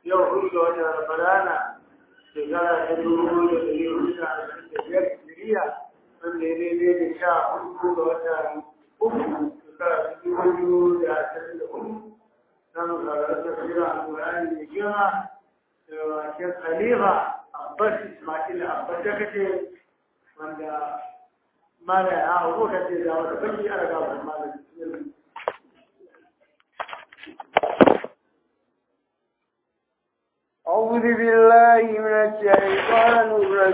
yau hudu ga watan ramadana shekara ta dubu da ɗari hudu da arba'in da biyar hijiriya wanda ya daidai da sha hudu ga watan uku shekara ta dubu biyu da ashirin da hudu na musarar tafsira alƙur'ani mai girma da wakil khalifa abbas ismail abbas da kace wanda mala ya hau ka ce da wata banki ana gaba malam أعوذ بالله من الشيطان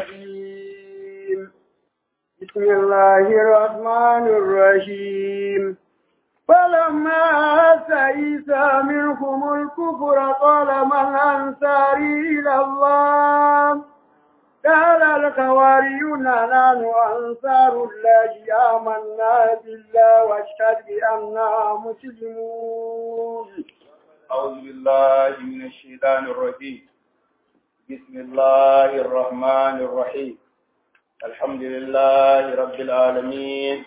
الرجيم بسم الله الرحمن الرحيم فلما أتى عيسى منهم الكفر قال من أنصاري إلى الله قال الحواريون نحن أنصار الله آمنا بالله واشهد بأننا مسلمون أعوذ بالله من الشيطان الرجيم بسم الله الرحمن الرحيم الحمد لله رب العالمين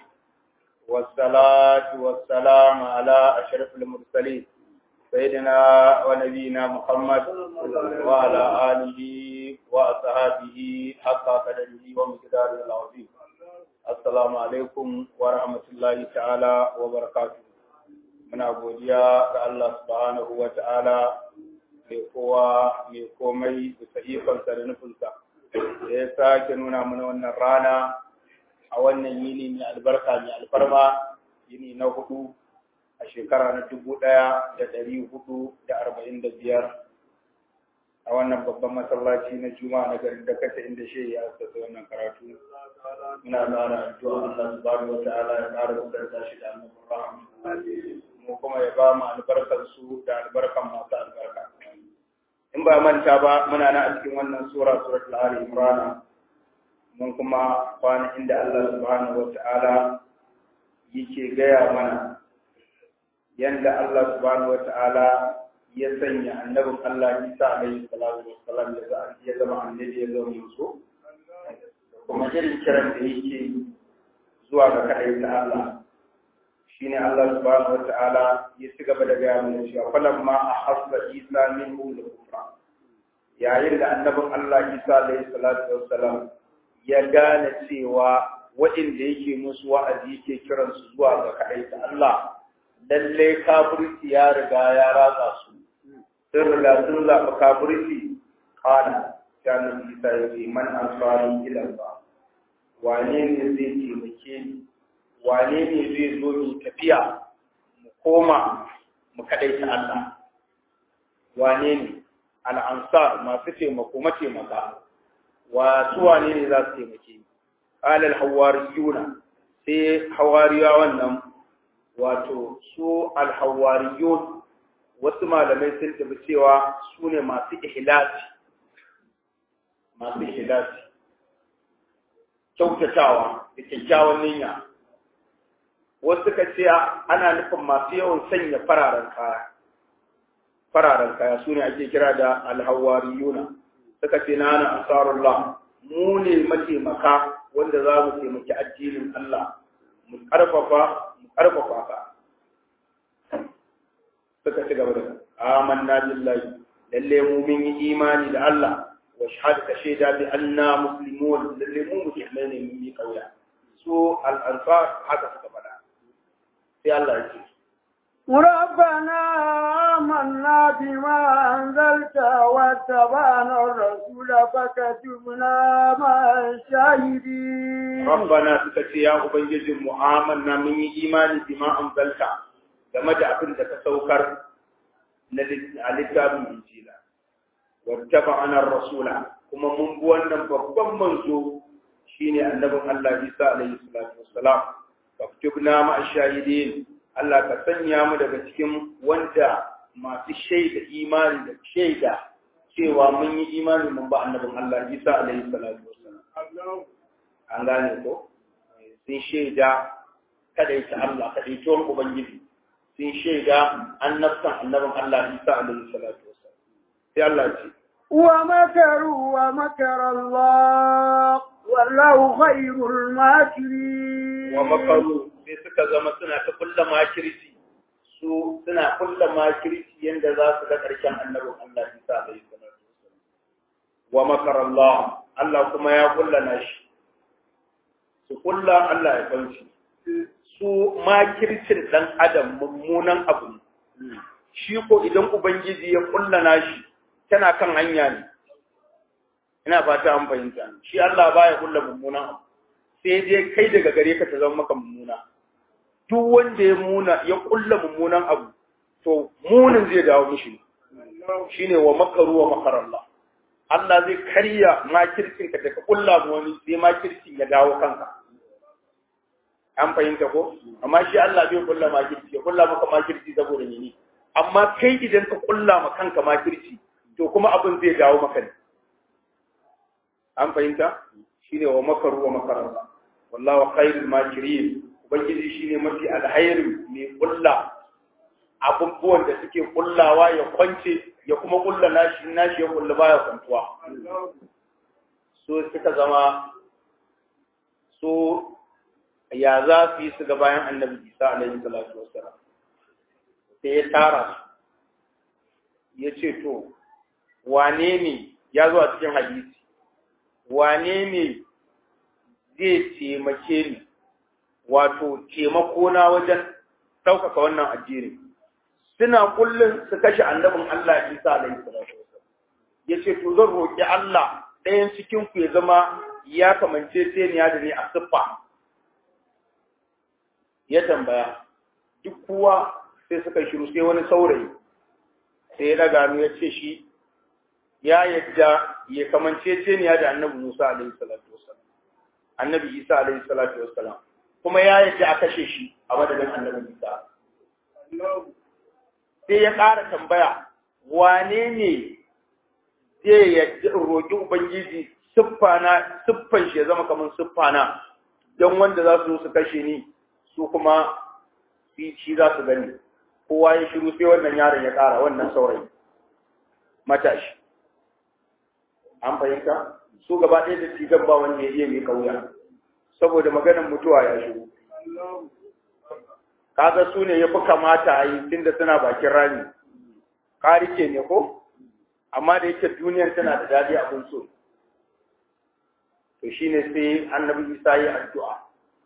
والصلاة والسلام على أشرف المرسلين سيدنا ونبينا محمد وعلى آله وأصحابه حق قدره ومقداره العظيم السلام عليكم ورحمة الله تعالى وبركاته muna godiya ga Allah subhanahu wa ta'ala mai kowa mai komai bisa ikonsa da nufinsa da ya sake nuna mana wannan rana a wannan yini mai albarka mai alfarma yini na hudu a shekara na dubu ɗaya da ɗari hudu da arba'in da biyar a wannan babban masallaci na juma'a na garin da kasa inda shi ya asasa wannan karatu muna ƙara addu'a Allah subhanahu wa ta'ala ya ƙara da shi da annabin rahama mu kuma ya ba mu albarkar su da albarkan masu albarka in ba manta ba muna na a cikin wannan sura suratul ali imran mun kuma kwana inda Allah subhanahu wata'ala yake gaya mana yanda Allah subhanahu wata'ala ya sanya annabin Allah Isa alaihi salatu wassalam ya zama annabi ya zama musu kuma irin kiran da yake zuwa ga kadai ta Allah shine Allah subhanahu wata'ala ya ci gaba da gaya mana cewa falamma ahassa Isa minhum al-kufra yayin da annabin Allah Isa alayhi salatu wassalam ya gane cewa waɗanda yake musu wa'azi yake kiran su zuwa ga kadai ta Allah lalle kafirci ya riga ya ratsa su sun riga sun zaɓi kafirci kana kana Isa ya ce man ansari ila Allah wane ne zai taimake ni wane ne zai zo mu tafiya mu koma mu kaɗai ta Allah wane ne al'ansar masu taimako mataimaka wa su wane ne za su taimake alal hawariyuna sai hawariya wannan wato su alhawariyun wasu malamai sun tafi cewa su ne masu ihlasi masu ihlasi kyautatawa da kyakkyawan niyya wasu suka ce ana nufin masu yawan sanya fararen kaya fararen kaya su ne ake kira da alhawariyuna suka ce na ana asarullah mu ne mataimaka wanda za mu taimaki addinin Allah mu karfafa mu karfafa ka suka ci gaba da amanna billahi lalle mu mun yi imani da Allah wa shahada ka shaida bi anna muslimun lalle mu musulmai ne mun yi kauya su al-ansar haka suka faɗa sai Allah ya ce ربنا آمنا بما أنزلت واتبعنا الرسول فكتبنا مع الشاهدين ربنا سكتي يا أبنجي آمنا من إيمان بما أنزلت game da abin da ka saukar na littafin injila wattaba ana rasula kuma mun bi wannan babban manzo shine annabin Allah Isa alaihi salatu wassalam faktubna ma ashahidin Allah ka sanya mu daga cikin wanda masu shaida imani da shaida cewa mun yi imani mun ba annabin Allah Isa alaihi salatu wassalam an gane ko sun shaida kada ta Allah kada ta ubangiji sun shaida annabtan annabin Allah Isa alaihi salatu wassalam sai Allah ya ce ومكروا ومكر الله والله خير الماكرين wa makaru sai suka zama suna ta kulla makirci su suna kulla makirci yanda za su ga ƙarshen annabin Allah Isa alaihi salatu wassalam wa makar Allah Allah kuma ya kulla nashi su kulla Allah ya kauce su makircin dan adam mummunan abu ne shi ko idan ubangiji ya kulla nashi tana kan hanya ne ina fata an fahimta shi Allah baya kulla mummunan abu sai dai kai daga gare ka ta zama maka mummuna duk wanda ya muna ya kulla mummunan abu to munin zai dawo mishi shine wa makaru wa makarallah Allah zai karya makircin ka daga kulla wani sai makircin ya dawo kanka an fahimta ko amma shi Allah bai kulla makirci ya kulla maka makirci saboda ne amma kai idan ka kulla ma kanka makirci to kuma abin zai dawo maka ne an fahimta shine wa makaru wa makarallah wallahu khairul makirin ubangiji shine mafi alhairi mai kulla abubuwan da suke kullawa ya kwance ya kuma kulla nashi nashi ya kulla baya kwantuwa so suka zama so ya za su yi su ga bayan annabi isa alaihi salatu wassalam sai ya tara su ya ce to wane ne ya zo a cikin hadisi wane ne zai taimake ni wato taimako na wajen ɗaukaka wannan addini suna kullum su kashe annabin Allah Isa alaihi salatu ya ce to zan roƙi Allah ɗayan cikin ku ya zama ya kamance teniya da ni a siffa ya tambaya duk kowa sai suka shiru sai wani saurayi sai ya daga ya ce shi ya yadda ya kamance teniya da annabi Musa alaihi salatu wasallam annabi Isa alaihi salatu wasallam kuma ya yadda a kashe shi a madadin annabi Isa sai ya ƙara tambaya wane ne zai yadda roƙi ubangiji siffana siffan shi ya zama kamar siffana don wanda za su su kashe ni su kuma shi za su gani kowa ya shiru sai wannan yaron ya ƙara wannan saurayi matashi an fahimta su gaba ɗaya da cigan ba wanda ya iya mai kauya saboda maganar mutuwa ya shigo kaga su ne ya fi kamata a yi tunda suna bakin rami ƙarike ne ko amma da yake duniyar tana da daɗi abin so to shine sai annabi isa yi addu'a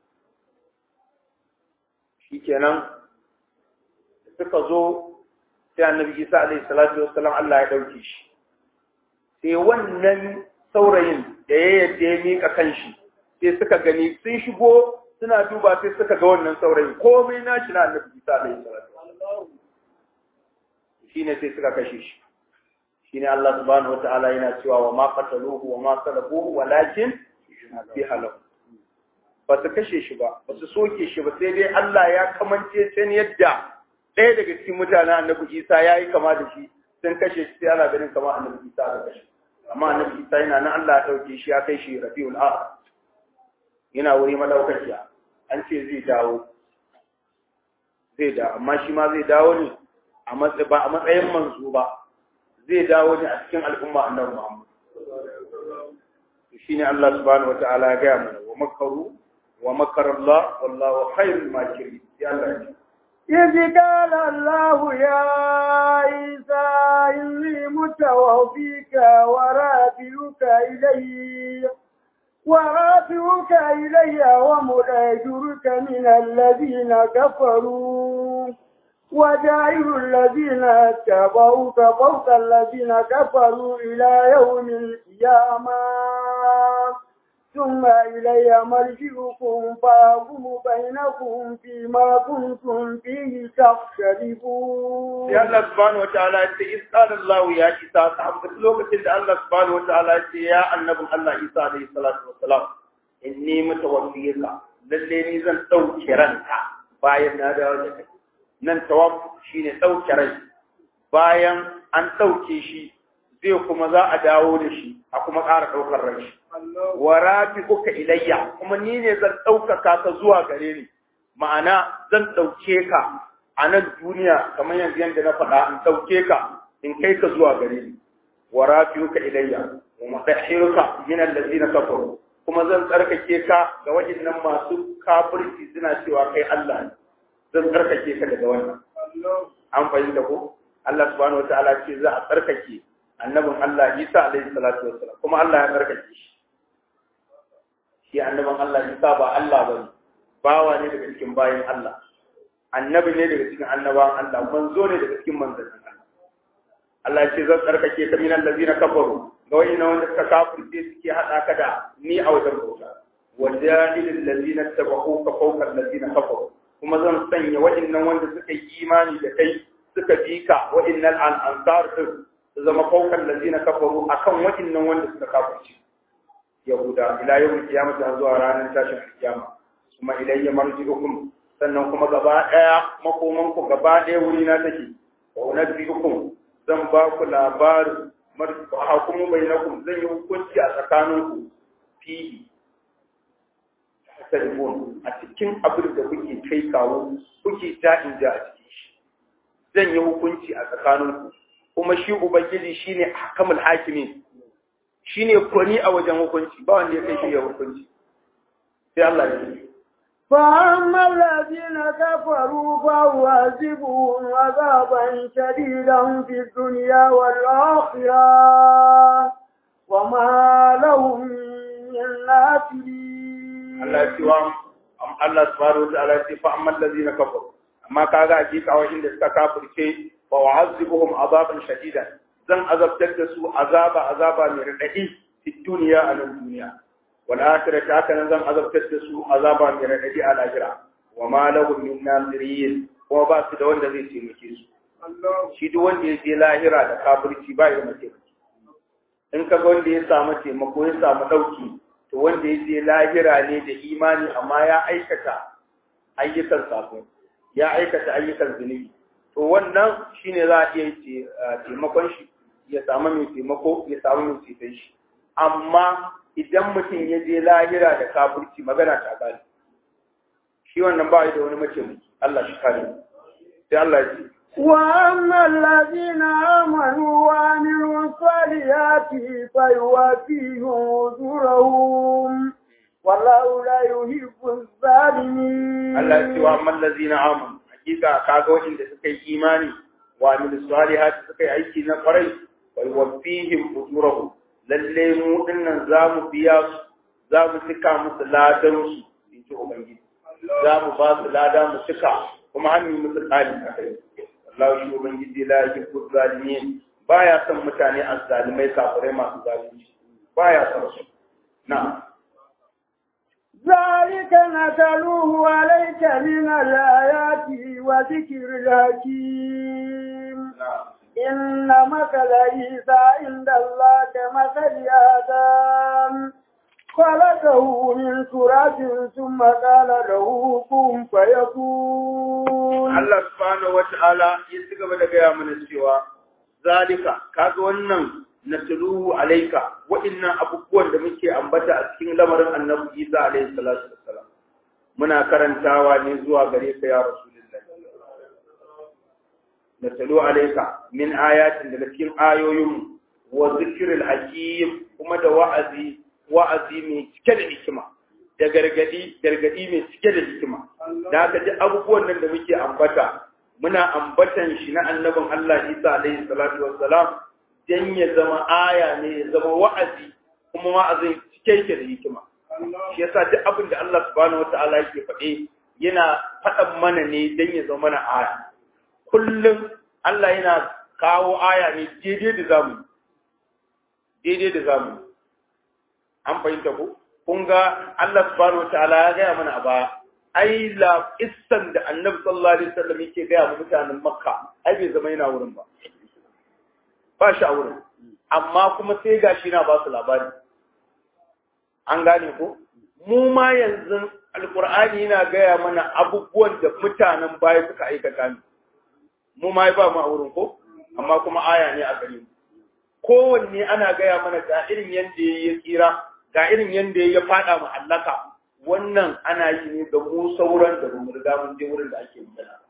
shikenan suka zo sai annabi isa alaihi salatu wassalam Allah ya ɗauke shi sai wannan saurayin da ya yadda ya miƙa kanshi sai suka gani sun shigo suna duba sai suka ga wannan saurayin komai na shi na annabi Isa alaihi salatu shine sai suka kashe shi shine Allah subhanahu wataala yana cewa wa ma qataluhu wa ma salabuhu walakin bi halahu ba su kashe shi ba ba su soke shi ba sai dai Allah ya kamance can yadda ɗaya daga cikin mutanen annabi Isa ya yi kama da shi sun kashe shi sai ana ganin kama annabi Isa da kashe amma annabi Isa yana nan Allah ya ɗauke shi ya kai shi Rabiul Akhir yana wuri madaukakiya an ce zai dawo zai da amma shi ma zai dawo ne a matsayin ba a matsayin manzo ba zai dawo ne a cikin al'umma annabi Muhammad shine Allah subhanahu wataala ya gaya mana wa makaru wa makar Allah wallahu khairul makirin ya Allah ya إذ قال الله يا عيسى إني متوفيك ورافعك إلي ورافعك إلي ومؤجرك من الذين كفروا وجاعل الذين اتبعوك فوق الذين كفروا إلى يوم القيامة ثم إلي مرجعكم فأقوم بينكم فيما كنتم فيه تختلفون. يا الله سبحانه وتعالى إذ قال الله يا عيسى صاحب لوكة الله سبحانه وتعالى يا النبي الله عيسى عليه الصلاة والسلام إني متوفيك للي زن ɗauke ranka bayan na dawo da kai nan tawaf shine ɗauke rai bayan an ɗauke shi zai kuma za a dawo da shi a kuma ƙara ɗaukar rai shi wa rafi'uka ilayya kuma ni ne zan ɗaukaka ka zuwa gare ni ma'ana zan ɗauke ka a nan duniya kamar yanzu yadda na faɗa in ɗauke ka in kai ka zuwa gare ni wa rafi'uka ilayya wa mutahhiruka min allazina kafaru kuma zan tsarkake ka ga waɗannan masu kafirci suna cewa kai Allah ne zan tsarkake ka daga wannan an fahimta ko Allah subhanahu wataala ce za a tsarkake annabin Allah Isa alaihi salatu wassalam kuma Allah ya tsarkake shi shi annabin Allah Isa ba Allah bane bawa ne daga cikin bayin Allah annabi ne daga cikin annabawan Allah manzo ne daga cikin manzannin Allah Allah ya ce zan tsarkake ka minan lazina kafaru ga wani na wanda suka kafirce suke haɗa ka da ni a wajen bauta wa jahilin lazina tabahu ka fawqa lazina kafaru kuma zan sanya waɗannan wanda suka yi imani da kai suka bi ka waɗannan al'ansar din su zama fawqa lazina kafaru akan waɗannan wanda suka kafirce yahuda ila yawm qiyamati har zuwa ranar tashin kiyama kuma ilayya marji'ukum sannan kuma gaba ɗaya makoman ku gaba ɗaya wuri na take wa unabbi'ukum zan ba ku labarin hukumu bai na kun zan yi hukunci a tsakaninku fihi telefon a cikin abin da kuke kai kawo kuke ja in ja a cikin shi zan yi hukunci a tsakaninku kuma shi ubangiji shine hakamul hakimi shine kwani a wajen hukunci ba wanda ya kai shi ya hukunci sai Allah ya yi فأما الذين كفروا فأعذبهم عذابا شديدا في الدنيا والآخرة وما لهم من ناصرين Allah cewa Allah subhanahu wataala ya ce fa amma allazina kafaru amma kaga hakika wa inda suka kafirce fa wa'azibuhum azaban shadidan zan azabtar da su azaba azaba mai radadi fi duniya a nan duniya wal akhirati haka nan zan azabtar da su azaba mai radadi a lahira wa ma lahum min nasirin kuma ba su da wanda zai taimake su shi duk wanda ya je lahira da kafirci ba ya mace in ka ga wanda ya samu taimako ya samu dauki to wanda ya je lahira ne da imani amma ya aikata ayyukan sako ya aikata ayyukan zunubi to wannan shine za a iya taimakon shi ya samu mai taimako ya samu mai ceton shi amma idan mutum ya je lahira da kafirci magana ta gani shi wannan ba da wani mace Allah shi kare sai Allah ya ce وأما الذين آمنوا وعملوا الصالحات فيوافيهم أجورهم والله لا يحب الظالمين Allah ya ce wa amman lazina amanu hakika kaga wanda suka yi imani wa amil salihati suka yi aiki na kwarai wa yuwaffihim ujurahum lalle mu dinnan zamu biya su zamu cika musu ladan su inji ubangiji zamu ba su lada mu cika kuma an yi musu tsari a kai Allah shi ubangiji la yuhibbu zalimin baya son mutane azzalimai kafirai masu zalunci baya son su na'am ذلك نتلوه عليك من الآيات وذكر الحكيم إن مثل عيسى عند الله كمثل آدم خلقه من تراب ثم قال له كن فيكون Allah subhanahu wata'ala ya ci gaba da gaya mana cewa zalika kaga wannan natluhu alaika wa'annan abubuwan da muke ambata a cikin lamarin Annabi Isa alaihi salatu wassalam muna karantawa ne zuwa gare ka ya Rasulullahi natlu alaika min ayatin daga cikin ayoyin wa zikril hakim kuma da wa'azi wa'azi mai cike da hikima da gargadi gargadi mai cike da hikima da haka ji abubuwan nan da muke ambata muna ambatan shi na annabin Allah Isa alaihi salatu wassalam dan ya zama aya ne ya zama wa'azi kuma wa'azin cike yake da hikima shi yasa duk abin da Allah subhanahu wataala yake faɗe yana faɗan mana ne dan ya zama mana aya kullum Allah yana kawo aya ne daidai da zamu daidai da zamu an fahimta ko kun ga Allah subhanahu wataala ya gaya mana a baya ai la issan da annabi sallallahu alaihi wasallam yake gaya wa mutanen makka ai bai zama yana wurin ba ba shi a wurin amma kuma sai gashi na ba su labari an gane ko mu ma yanzu alqur'ani yana gaya mana abubuwan da mutanen baya suka aikata ne mu ma ba mu a wurin ko amma kuma aya ne a gare mu kowanne ana gaya mana ga irin yanda ya tsira ga irin yanda ya fada mu hallaka wannan ana yi ne ga mu sauran da mu riga mun je wurin da ake magana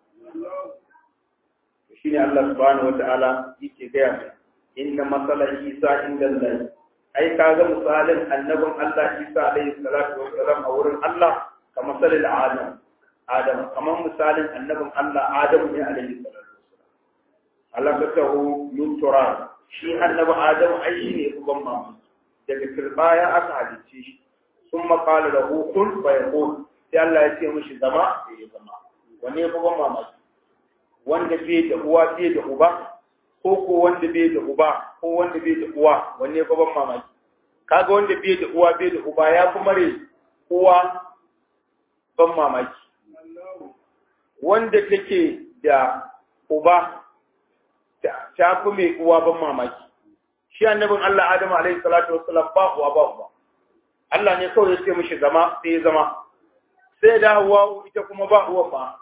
shine Allah subhanahu wataala yake gaya mai inna masala Isa inda Allah ai kaga misalin annabin Allah Isa alaihi salatu wassalam a wurin Allah ka masalil Adam Adam kamar misalin annabin Allah Adamu ne alaihi salatu wassalam Allah ka taho min turab shi annabi Adamu ai shi ne uban mama daga turbaya aka halicce shi sun maƙala da hukun bai hukun sai Allah ya ce mishi zama da ya zama wanne uban mama wanda bai da uwa bai da uba ko ko wanda bai da uba ko wanda bai da uwa wanne uban mamaki kaga wanda bai da uwa bai da uba ya fi mare uwa ban mamaki wanda take da uba ta fi mai uwa ban mamaki shi annabin Allah Adamu alaihi salatu wassalam ba uwa ba uba Allah ne kawai ya ce mishi zama sai ya zama sai da Hawwa ita kuma ba uwa ba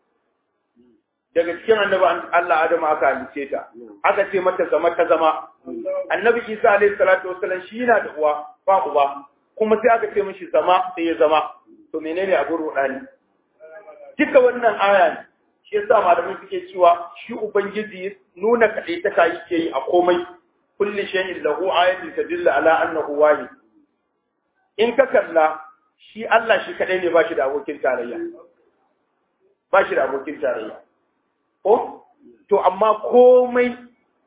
daga cikin annabi Allah Adamu aka halice ta aka ce mata zama ta zama annabi Isa alaihi salatu wassalam shi yana da uwa ba uba kuma sai aka ce mishi zama sai ya zama to menene abin rudani duka wannan aya ne shi yasa malamai suke cewa shi ubangiji nuna kaɗai ta kayi ke yi a komai kulli shay'in lahu ayatun tadullu ala annahu wahid in ka kalla shi Allah shi kadai ne ba shi da abokin tarayya ba shi da abokin tarayya ko to amma komai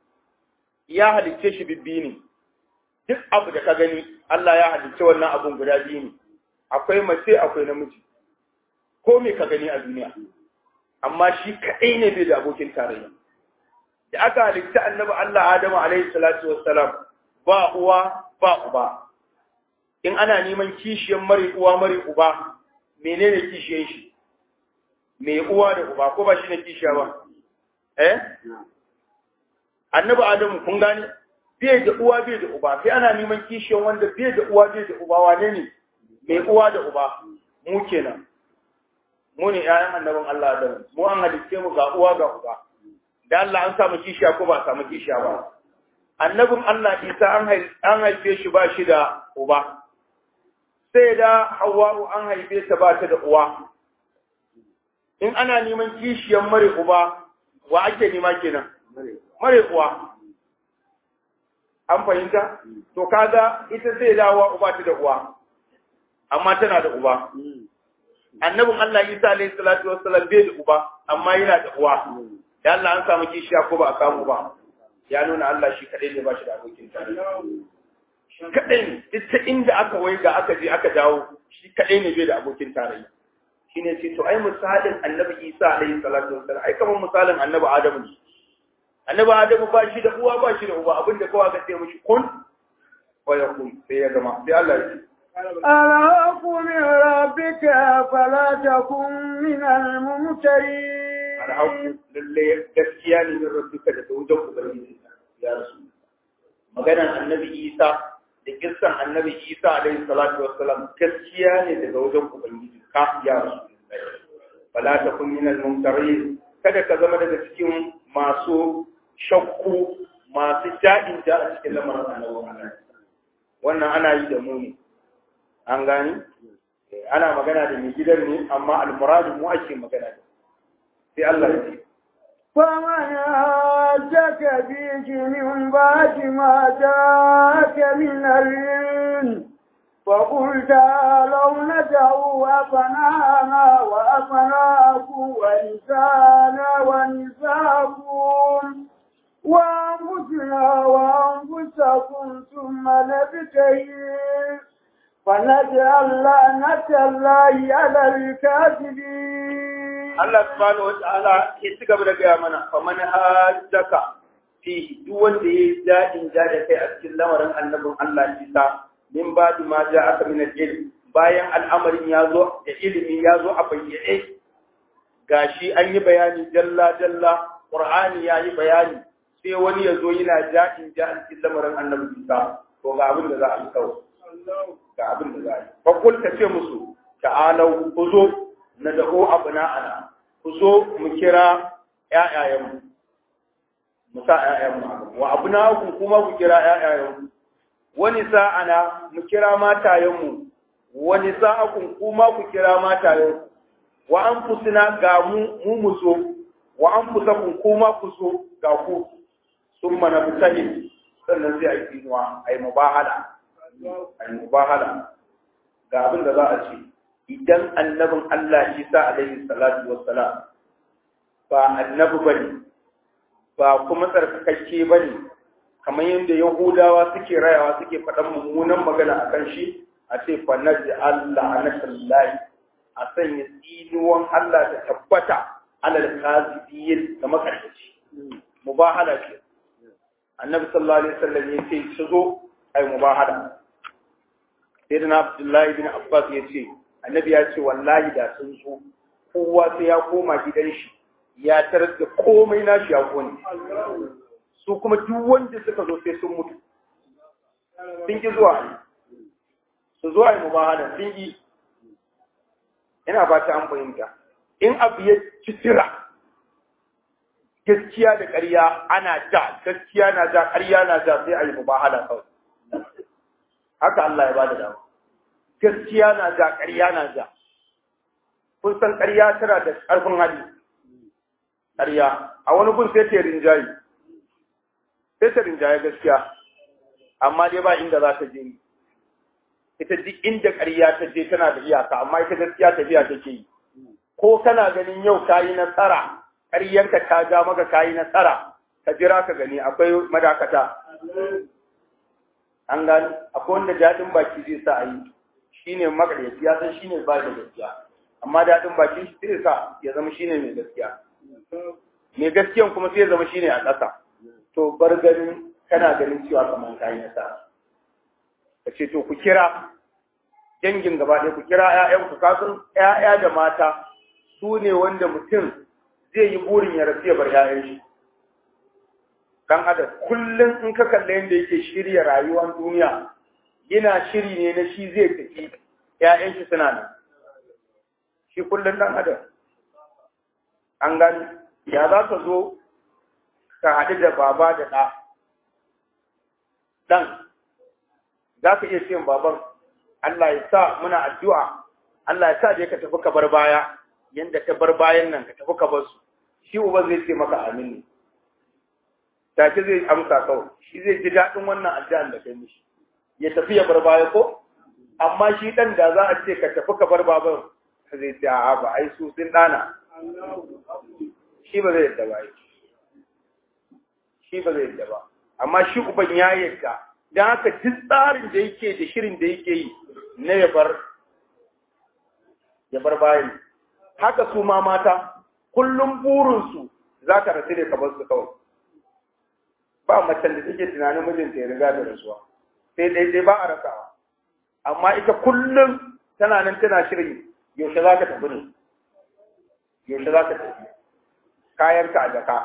ya halicce shi bibbi ne duk abu da ka gani Allah ya halicce wannan abun guda biyu ne akwai mace akwai namiji ko me ka gani a duniya amma shi kaɗai ne bai da abokin tarayya da aka halitta annabi Allah Adamu alaihi salatu wassalam ba uwa ba uba in ana neman kishiyan mari uwa mari uba menene kishiyan shi me uwa da uba ko ba shi ne kishiya ba eh annabi Adamu kun gane bai da uwa bai da uba sai ana neman kishiyan wanda bai da uwa bai da uba wane ne me uwa da uba mu kenan mu ne ƴaƴan annabin Allah da mu an halitte mu ga uwa ga uba da Allah an samu kishiya ko ba samu kishiya ba annabin Allah Isa an haife shi ba shi da uba sai da Hawwa'u an haife ta ba ta da uwa in ana neman kishiyan mare uba wa ake nema kenan mare uwa an fahimta to kaga ita sai dawo uba ta da uwa amma tana da uba annabin Allah Isa alayhi salatu wassalam bai da uba amma yana da uwa da Allah an samu kishiya ko ba a samu ba ya nuna Allah shi kadai ne ba shi da abokin tarayya shi kadai ne duk ta inda aka waiga aka je aka dawo shi kadai ne bai da abokin tarayya shine ce to ai misalin annabi Isa alayhi salatu wassalam ai kamar misalin annabi Adamu ne annabi Adamu ba shi da uwa ba shi da uba abinda kawai ka ce mishi kun wa yakun sai ya gama sai Allah ya ce الحق من ربك فلا تكن من الممترين alhaku lalle gaskiya ne min rabbika da wajen ubangiji ya rasu maganar annabi isa da kissan annabi isa alaihi salatu wassalam gaskiya ne daga wajen ubangiji ka ya rasu fala takun min al-mumtarin kada ka zama daga cikin masu shakku masu ja'in ja a cikin lamarin annabi wannan ana yi da mu ne an gani ana magana da mai gidan ne amma al-muradu mu ake magana da sai Allah ya ce فمن هاجك فيه من بعد ما جاءك من العلم فقل تعالوا ندعو أبناءنا وأبناءكم ونساءنا ونساءكم وأنفسنا وأنفسكم ثم نبتهل فنجعل لعنة الله على الكاذبين Allah subhanahu wa ta'ala ya ci gaba da gaya mana fa man hajjaka fi duk wanda yayi dadin ja da kai a cikin lamarin annabin Allah Isa min ba'di ma ja'aka min al-ilm bayan al'amarin ya zo da ilimi ya zo a bayyane gashi an yi bayani dalla dalla Qur'ani ya yi bayani sai wani ya zo yana dadin ja a cikin lamarin annabin Isa to ga abin da za a yi kawai ga abin da za a yi fa kul ka ce musu ta'alau ku zo na da'o abna'ana ku zo mu kira ƴaƴayenmu mu sa ƴaƴayenmu wa abna'akum kuma ku kira ƴaƴayenmu wani sa'ana mu kira matayenmu wani sa'akum kuma ku kira matayenmu wa anfusina ga mu mu mu so wa anfusakum kuma ku so ga ku summa nabtahil sannan sai a yi tsinuwa a yi mubahala a yi mubahala ga abin da za a ce idan annabin Allah Isa alaihi salatu wassalam ba annabi bane ba kuma tsarkakakke bane kamar yadda Yahudawa suke rayawa suke faɗan mummunan magana akan shi a ce fa naji Allah anatallahi a sanya tsinuwan Allah da tabbata alal kazibiyin da makarci mubahala ce annabi sallallahu alaihi wasallam ya ce su zo ai mubahala sai da Abdullahi bin Abbas ya ce annabi ya ce wallahi da sun so kowa sai ya koma gidan shi ya tarar da komai nashi ya kone su kuma duk wanda suka zo sai sun mutu sun ki zuwa su zo ai mubahala sun yi ina ba ta an fahimta in abu ya ci tira gaskiya da ƙarya ana ja gaskiya na ja ƙarya na ja sai a yi mubahala kawai haka Allah ya bada dama gaskiya na ja ƙarya na ja kun san ƙarya tana da ƙarfin hali ƙarya a wani gun sai ta rinjaye sai ta rinjaye gaskiya amma dai ba inda za ta je ita duk inda ƙarya ta je tana da iyaka amma ita gaskiya tafiya take yi ko kana ganin yau ka yi nasara ƙaryarka ta ja maka ka yi nasara ka jira ka gani akwai madakata an gani akwai wanda daɗin baki zai sa a yi shi ne makaryaci ya san shi ne ba da gaskiya amma daɗin baki shi zai sa ya zama shi ne mai gaskiya mai gaskiyan kuma sai ya zama shi ne a ƙasa to bar ganin kana ganin cewa kamar ka yi nasara ka ce to ku kira dangin gaba ɗaya ku kira ‘ya'yanku kasan ‘ya'ya da mata su ne wanda mutum zai yi burin ya rasu ya bar ‘ya'yan shi kan adam kullum in ka kalle yadda yake shirya rayuwar duniya yana shiri ne na shi zai tafi ‘ya'yan shi suna nan shi kullum ɗan adam an gani ya za ka zo ka haɗu da baba da ɗa ɗan za ka iya siyan baban Allah ya sa muna addu'a Allah ya sa da ka tafi ka bar baya yanda ka bar bayan nan ka tafi ka bar su shi uban zai ce maka amin ne take zai amsa kawai shi zai ji daɗin wannan addu'an da kai mishi ya tafi ya bar baya ko amma shi ɗan da za a ce ka tafi ka bar baban zai ce a ba ai su sun ɗana shi ba zai yadda ba shi ba zai yadda ba amma shi uban ya yadda don haka duk tsarin da yake da shirin da yake yi na ya bar ya bar bayan haka su ma mata kullum burinsu za ka rasu da ka bar su kawai ba macen da take tunanin mijinta ya riga da rasuwa sai daidai ba a rasawa amma ita kullum tana nan tana shirin yaushe za ka tafi ne yaushe za ka tafi kayanka a jaka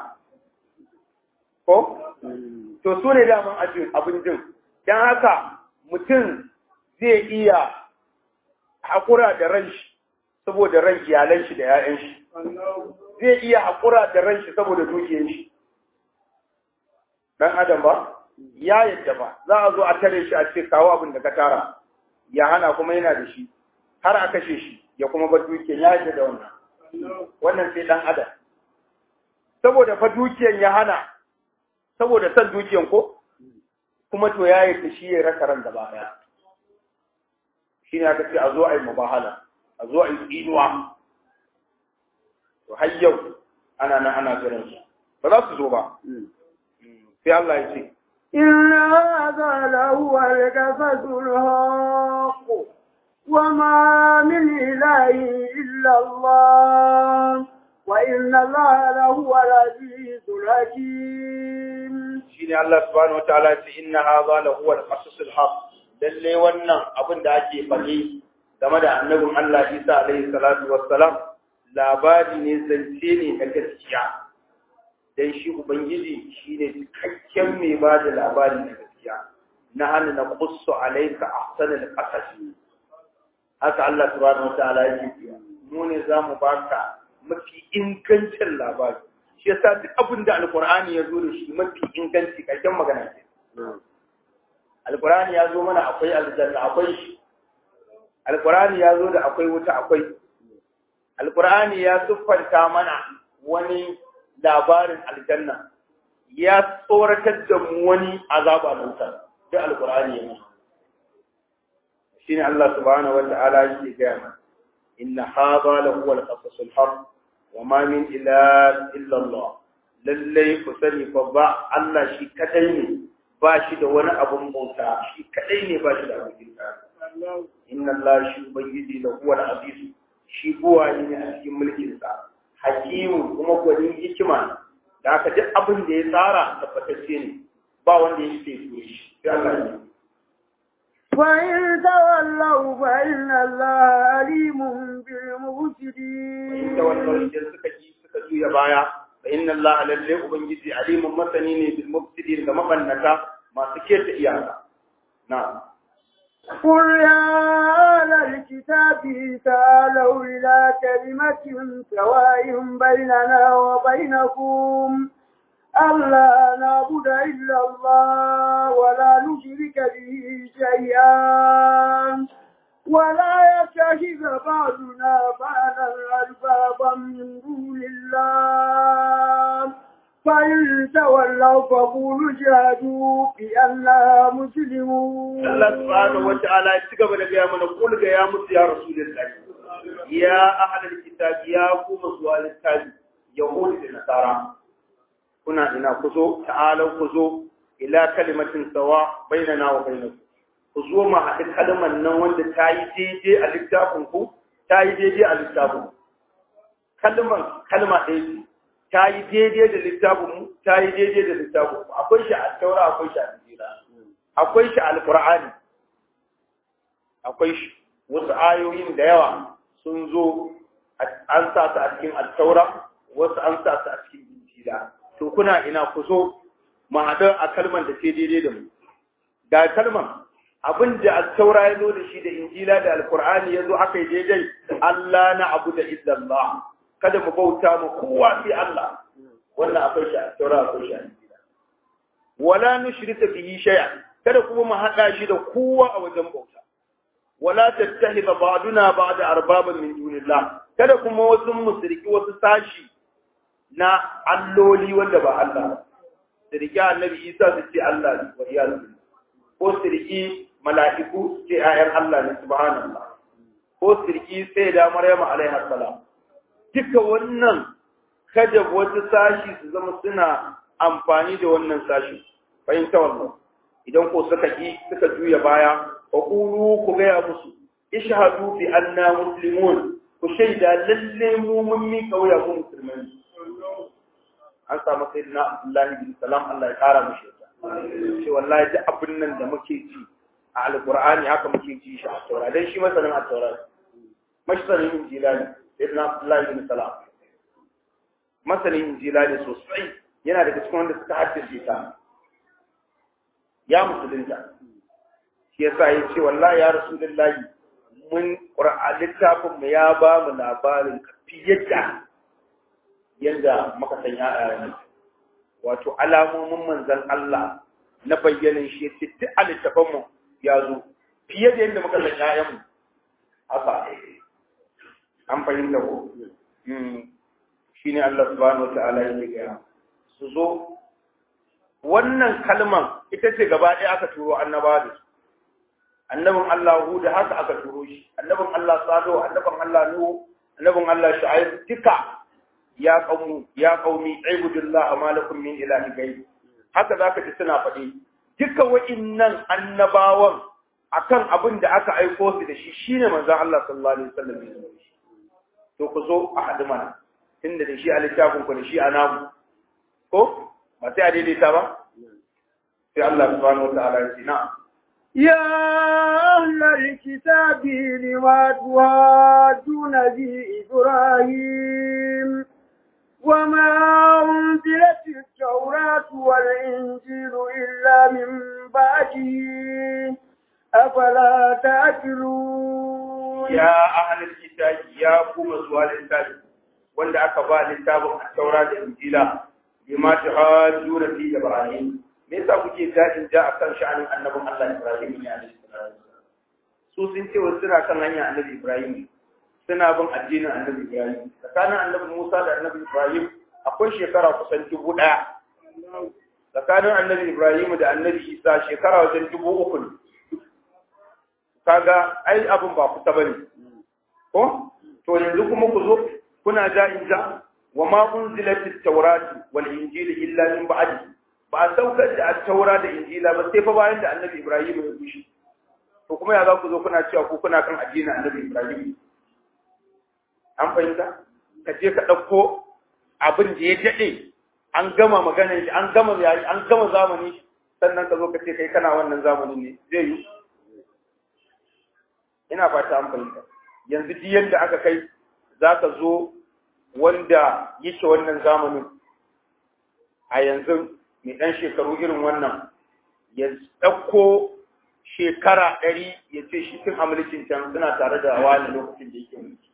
ko to su ne daman abin jin don haka mutum zai iya haƙura da ran shi saboda ran iyalan shi da 'ya'yan shi zai iya haƙura da ran shi saboda dukiyar shi dan adam ba ya yadda ba za a zo a tare shi a ce kawo abin da ka tara ya hana kuma yana da shi har a kashe shi ya kuma bar dukiyar ya yadda da wannan wannan sai dan adam saboda fa dukiyar ya hana saboda san dukiyar ko kuma to ya yadda shi ya rasa ran gaba daya shi ne aka ce a zo a yi mubahala a zo a yi tsinuwa to har yau ana nan ana jiran su ba za su zo ba sai Allah ya ce إن هذا لهو القصص الحق وما من إله إلا الله وإن الله لهو العزيز الحكيم shine Allah subhanahu wataala ya ce inna hadha la huwa al-qasas al-haq lalle wannan abin da ake faɗi game da annabin Allah Isa alaihi salatu wassalam labari ne zance ne na gaskiya dan shi ubangiji shine cikakken mai ba da labari na gaskiya na hannu na qussu alayka ahsanal qasas haka Allah subhanahu wataala yake cewa mu ne zamu baka mafi ingancin labari shi yasa duk abin da alkur'ani ya zo da shi mafi inganci ƙarshen magana ce alkur'ani ya zo mana akwai aljanna akwai shi alkur'ani ya zo da akwai wuta akwai alkur'ani ya siffanta mana wani labarin aljanna ya tsoratar da mu wani azaba na wuta duk alkur'ani ya mana shine Allah subhanahu wata'ala yake gaya mana inna hadha la huwa al-qasas al-haq wa ma min ilaha illa Allah lallai ku sani fa ba Allah shi kadai ne ba shi da wani abun bauta shi kadai ne ba shi da abin bauta inna Allah shi ubangiji la huwa al-aziz shi buwa ne a cikin mulkin sa hakimu kuma gwanin hikima da aka duk abin da ya tsara tabbatacce ne ba wanda ya ce shi sai Allah ne فإن تولوا فإن الله عليم بالمفسدين da wannan idan suka ji suka juya baya fa inna Allah lalle ubangiji alimun masani ne bil mufsidin ga mabannata masu keta iyaka na'am قل يا أهل الكتاب تعالوا إلى كلمة سواء بيننا وبينكم ألا نعبد إلا الله ولا نشرك به شيئا ولا يتخذ بعضنا بعضا أربابا من دون الله فإن تولوا فقولوا اشهدوا بأننا مسلمون Allah subhanahu wata'ala ya ci gaba da gaya mana kul ga ya musu ya rasulullahi ya ahlul kitab ya kuma zuwa littafi yahudi da nasara kuna ina ku zo ta'alau ku zo ila kalimatin sawa bainana wa bainakum ku zo mu haɗi kalmar nan wanda ta yi daidai a littafin ku ta yi daidai a littafin kalmar kalma ɗaya ce ta yi daidai da littafin mu ta yi daidai da littafin mu akwai shi a taura akwai shi a injila akwai shi a alqur'ani akwai shi wasu ayoyin da yawa sun zo an sa su a cikin altaura wasu an sa su a cikin injila to kuna ina ku zo mu haɗu a kalmar da ke daidai da mu ga kalmar abin da altaura ya zo da shi da injila da alkur'ani ya zo aka yi daidai Allah na abu da illallah kada mu bauta mu kowa sai Allah wannan akwai shi altaura akwai shi injila wala nushrika bihi shay'a kada kuma mu haɗa shi da kowa a wajen bauta wala tattahida ba'duna ba'da arbaban min dunillah kada kuma wasu musriki wasu sashi na alloli wanda ba Allah su riƙe annabi Isa su ce Allah ne wa iyazu ko su riƙe mala'iku su ce ayan Allah ne subhanallah ko su riƙe sai da Maryam alaiha salam duka wannan kada wasu sashi su zama suna amfani da wannan sashi fahimta wannan idan ko suka ki suka juya baya fa qulu ku gaya musu ishhadu bi anna muslimun ku shaida lalle mu mun mi kauya mu musulmai an samu sai na Abdullahi bin Salam Allah ya kara mushi ce wallahi duk abin nan da muke ji a alqur'ani haka muke ji shi a taura dan shi masanin a taura masanin injila ne sai na Abdullahi bin Salam masanin injila ne sosai yana daga cikin wanda suka haddace ta ya musulunta shi yasa ya ce wallahi ya rasulullahi mun qur'an littafin mu ya ba mu labarin fiye da yadda muka san ya'ya wato alamomin manzan Allah na bayyanin shi yace duk a littafin mu ya zo fiye da yadda muka san ya'yan mu haka an fahimta ko shine Allah subhanahu wataala yake gaya su zo wannan kalman ita ce gaba ɗaya aka turo annabawa da su annabin Allah Hud haka aka turo shi annabin Allah Salihu annabin Allah Nuhu annabin Allah Shu'aib duka ya qaumu ya qaumi ibudullah ma lakum min ilahi ghayr haka zaka ji suna faɗi duka wa'innan annabawan akan abin da aka aiko su da shi shine manzon Allah sallallahu alaihi wasallam to ku zo a hadu mana tunda da shi a littafin ku da shi a namu ko ba sai a daidaita ba sai Allah subhanahu wataala ya ce na'am يا أهل الكتاب لما تهاجون في إبراهيم وما أنزلت التوراة والإنجيل إلا من بعده أفلا تأكلون يا أهل الكتاب يا قوم سؤال الكتاب wanda aka ba littafin taura da injila bima tuhajjuna fi ibrahim me yasa kuke dadin ja akan sha'anin annabin Allah Ibrahim ne alaihi salatu su sun ce wasu suna kan hanya annabi Ibrahim suna bin addinin annabi Ibrahim tsakanin annabi Musa da annabi Ibrahim akwai shekara kusan dubu ɗaya tsakanin annabi Ibrahim da annabi Isa shekara wajen dubu uku ne kaga ai abin ba kusa bane ko to yanzu kuma ku zo kuna ja in ja wa ma unzilat at-tauratu wal injil illa min ba'di ba a saukar da at-taura da injila ba sai fa bayan da annabi ibrahim ya gushi to kuma ya za ku zo kuna cewa ku kuna kan addinin annabi ibrahim an fahimta ka je ka ɗauko abin da ya daɗe an gama maganar shi an gama yayi an gama zamani sannan ka zo ka ce kai kana wannan zamanin ne zai yi ina fata an fahimta yanzu duk yadda aka kai za ka zo wanda yake wannan zamanin a yanzu mai ɗan shekaru irin wannan ya ɗauko shekara ɗari ya ce shi tun a mulkin can suna tare da wani lokacin da yake mulki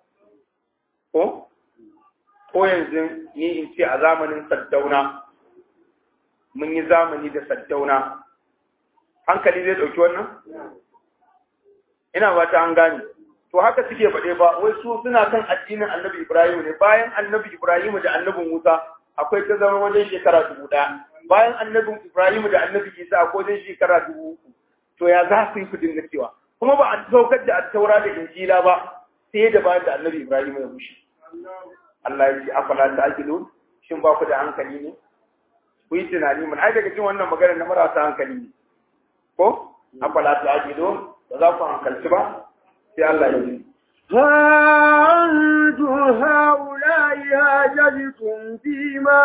ko ko yanzu ni in ce a zamanin saddauna mun yi zamani da saddauna hankali zai ɗauki wannan ina ba ta an gane to haka suke faɗe ba wai su suna kan addinin annabi ibrahim ne bayan annabi ibrahim da annabin musa akwai ta zama wajen shekara dubu ɗaya bayan annabin ibrahim da annabi isa akwai wajen shekara dubu uku to ya za su yi ku dinga cewa kuma ba a saukar da attaura da injila ba sai da bayan da annabi ibrahim ya bushe Allah ya ce afala ta'qilun shin ba ku da hankali ne ku yi tunani mun ai daga cikin wannan magana na marasa hankali ne ko afala ta'qilun ba za ku hankalci ba sai Allah ya yi ها أنتم هؤلاء هاجلتم فيما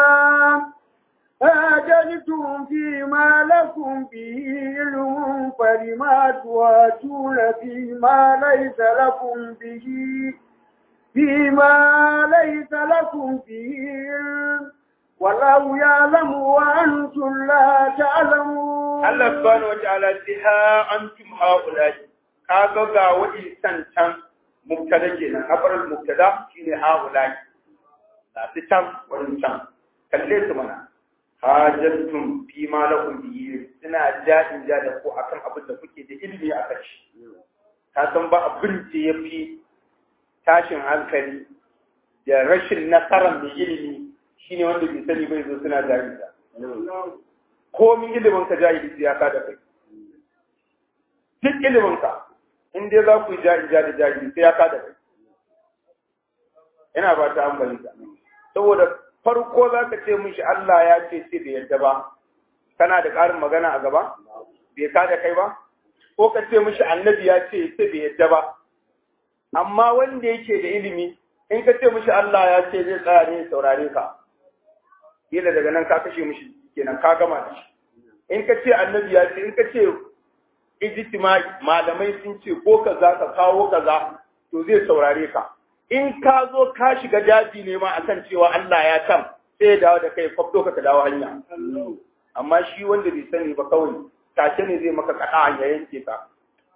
هاجلتم فيما لكم به علم فلما تواتون فيما ليس لكم به فيما ليس لكم به علم والله يعلم وأنتم لا تعلمون الله سبحانه وتعالى ها أنتم هؤلاء kaga ga wa'insan can mubtada kenan habarar mubtada shine haulai ga su can wurin can kalle su mana hajjatum fi ma lakum bihi suna jadin ja da ko akan abin da kuke da ilimi akan shi ka san ba abin da yafi tashin hankali da rashin nasarar mai ilimi shine wanda bai sani bai zo suna jahilta komin ilimin ka jahili ya ka da kai duk ilimin ka in dai za ku yi jahilja da jahili sai ya ka da kai ina ba ta ambali ka saboda farko za ka ce mishi Allah ya ce sai bai yadda ba kana da ƙarin magana a gaba bai ka da kai ba ko ka ce mishi annabi ya ce sai bai yadda ba amma wanda yake da ilimi in ka ce mishi Allah ya ce zai tsaya ne saurare ka kila daga nan ka kashe mishi kenan ka gama da shi in ka ce annabi ya ce in ka ce ijtimai malamai sun ce ko kaza ka kawo kaza to zai saurare ka in ka zo ka shiga daji ne ma akan cewa Allah ya tam sai ya dawo da kai kwafto ka dawo hanya amma shi wanda bai sani ba kawai take ne zai maka kada ya yanke ka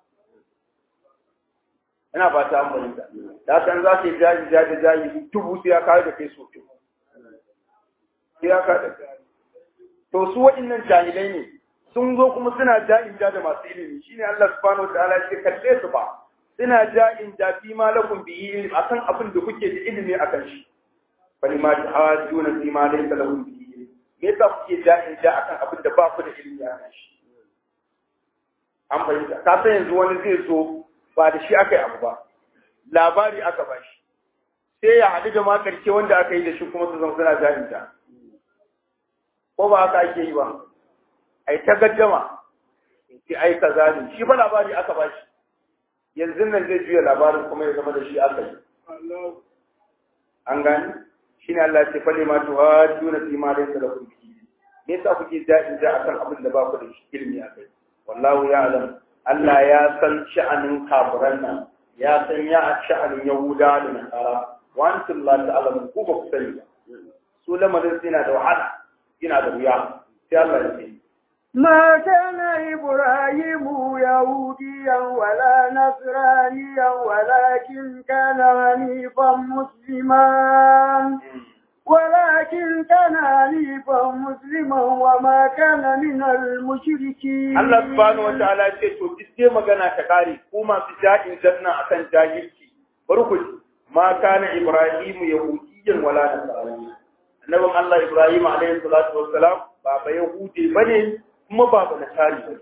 ina ba ta amfani da da san za ka yi jaji jaji jaji dubu sai ya kawo da kai so dubu sai ya kawo da kai to su waɗannan jahilai ne sun zo kuma suna ja'in ja da masu ilimi shine Allah subhanahu wa ta'ala ya kalle su ba suna ja'in ja fi ma lakum bihi ilm akan abin da kuke da ilimi akan shi bali ma ta'ajuna fi ma laysa lahum bihi ilm me yasa kuke ja'in ja akan abin da ba ku da ilimi akan shi an fahimta ka san yanzu wani zai zo ba da shi aka yi abu ba labari aka ba shi sai ya haɗu da ma ƙarshe wanda aka yi da shi kuma su zama suna ja'in ja ko ba haka ake yi ba ai ta gaddama in ce ai kaza ne shi ba labari aka ba shi yanzu nan zai juya labarin kuma ya zama da shi aka yi an gani shi ne Allah ce fale ma tuwa juna fi ma laysa lakum bihi me yasa kuke ja'in ja akan abin da ba ku da ilimi akai wallahu ya'lam Allah ya san sha'anin kafiran nan ya san ya sha'anin yahuda da nasara wa antum la ta'lamun ku ba ku sani ba su lamarin suna da wahala yana da wuya sai Allah ya ce ما كان إبراهيم يهوديا ولا نصرانيا ولكن كان حنيفا مسلما ولكن كان حنيفا مسلما وما كان من المشركين Allah subhanahu wa ta'ala ce to duk dai magana ta kare ko masu ja'in janna akan jahilci barku ma kana Ibrahim yahudiyyan wala nasrani annabin Allah Ibrahim alaihi salatu wassalam ba ba yahudi bane kuma ba ba nasari bane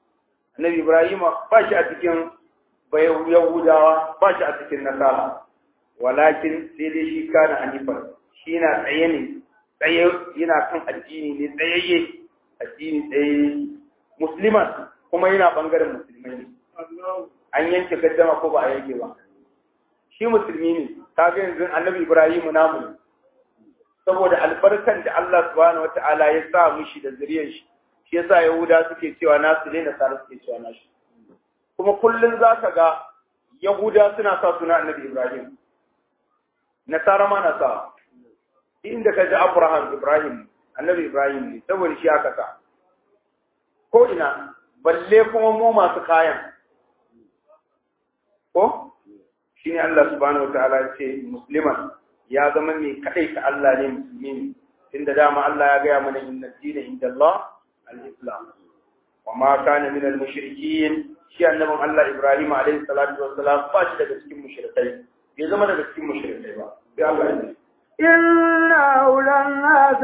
annabi Ibrahim ba shi a cikin ba yahudawa ba shi a cikin nasara walakin sai dai shi kana hanifan shi na tsaye ne tsaye yana kan addini ne tsayayye addini tsaye musliman kuma yana bangaren musulmai ne an yanke gaddama ko ba a yanke ba shi musulmi ne kaga yanzu annabi ibrahim namu ne saboda albarkan da Allah subhanahu wataala ya sa mishi da zuriyar shi shi yasa yahuda suke cewa nasu ne nasara suke cewa nashi kuma kullun zaka ga yahuda suna sa suna annabi ibrahim nasara ma na sa inda ka ji abraham ibrahim annabi ibrahim ne saboda shi aka sa ko ina balle kuma mu masu kayan ko shine Allah subhanahu wataala ya ce musliman ya zama mai kadai ta Allah ne musulmi ne inda dama Allah ya gaya mana inna dina inda Allah al-islam wa ma kana min al-mushrikin shi annabin Allah Ibrahim alaihi salatu wassalam ba shi daga cikin mushrikai bai zama daga cikin mushrikai ba sai Allah ya ce إنا أولى الناس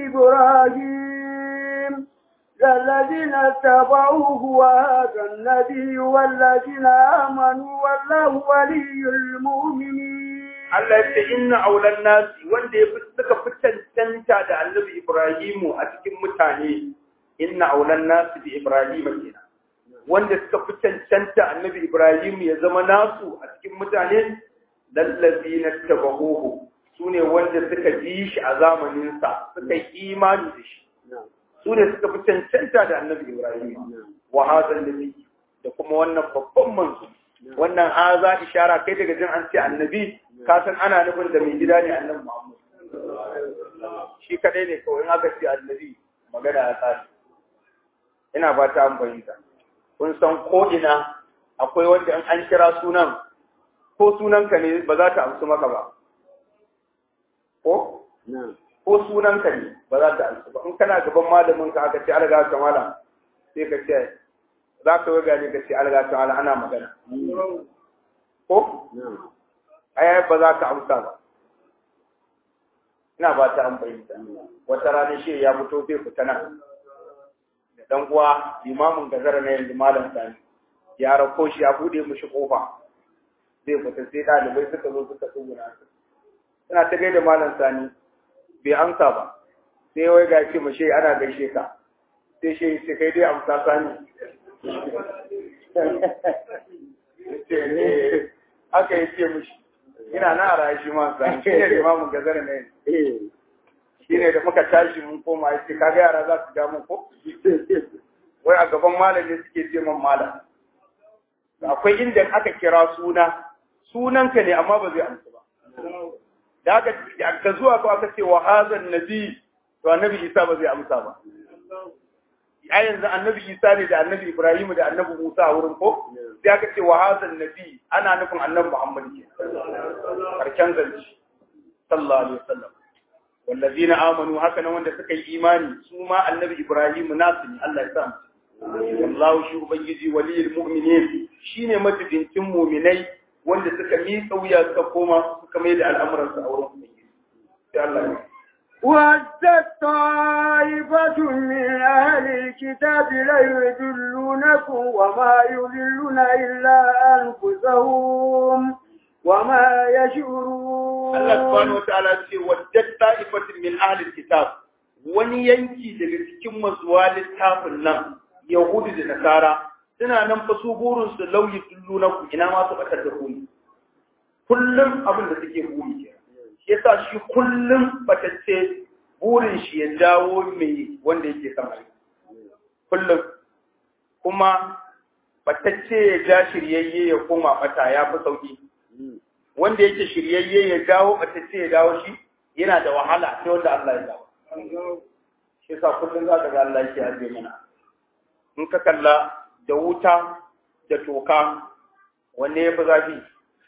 بإبراهيم الذين اتبعوه وهذا النبي والذين آمنوا والله ولي المؤمنين Allah ya ce inna aulan nasi wanda ya fi suka fi cancanta da annabi Ibrahimu a cikin mutane inna aulan nasi bi Ibrahim kenan wanda suka fi cancanta annabi Ibrahimu ya zama nasu a cikin mutane lallazina tabahuhu sune wanda suka ji shi a zamanin sa suka yi imani da shi sune suka fi cancanta da annabi Ibrahim wa hadha nabi da kuma wannan babban manzo wannan haza ishara kai daga jin an ce annabi ka san ana nufin da mai gida ne annabi Muhammad shi kadai ne kawai in aka ce annabi magana ya tsari ina ba ta an fahimta kun san ko ina akwai wanda in an kira sunan ko sunanka ne ba za ta amsu maka ba ko ko sunanka ne ba za ta amsu ba in kana gaban malamin ka aka ce alga ta malam sai ka ce za ka waga ne ka ce alga ta malam ana magana ko ai ba za ka amsa ba ina ba ta an fahimta wata rana shi ya fito zai fita nan da dan uwa limamin gazara na yanzu malam sani ya rako shi ya bude mishi kofa zai fita sai ɗalibai suka zo suka tsuguna suna ta gaida malam sani bai amsa ba sai wai ga ce mashi ana gaishe ka sai shi sai kai dai amsa sani aka yi ce mishi ina na rayu shi ma sani shi ne limamin gazara na yanzu shi ne da muka tashi mun koma ya ce kaga yara za su ja mun ko wai a gaban malami suke ce man malam akwai inda aka kira suna sunanka ne amma ba zai amsa ba da aka ka zuwa ko aka ce wa hazan nabi to annabi isa ba zai amsa ba a yanzu annabi isa ne da annabi ibrahim da annabi musa a wurin ko sai aka ce wa hazan nabi ana nufin annabi muhammad ke karshen zance sallallahu alaihi wasallam wallazina amanu haka nan wanda suka yi imani su ma annabi ibrahim nasu ne Allah ya sa mu wallahu shi ubangiji waliyul mu'minin shine matubincin mu'minai wanda suka miƙa wuya suka koma suka mai da al'amuran su a wurin ubangiji sai Allah ya ودت طائفة من أهل الكتاب ليضلونكم وما يضلون إلا أنفسهم وما يشعرون Allah subhanahu wa ta'ala ce waddat ta'ifatin min ahli kitab wani yanki daga cikin mazuwa littafin nan Yahudu da Nasara suna nan fa su burin su lauyi tulluna ku ina ma su batar da ku kullum abin da suke buri ke shi yasa shi kullum batacce burin shi ya dawo mai wanda yake sama kullum kuma batacce ya ja shiryayye ya koma bata ya fi sauki wanda yake shiryayye ya dawo batacce ya dawo shi yana da wahala sai wanda Allah ya dawo shi yasa kullum za ka ga Allah yake aje mana in ka kalla da wuta da toka wanne ya fi zafi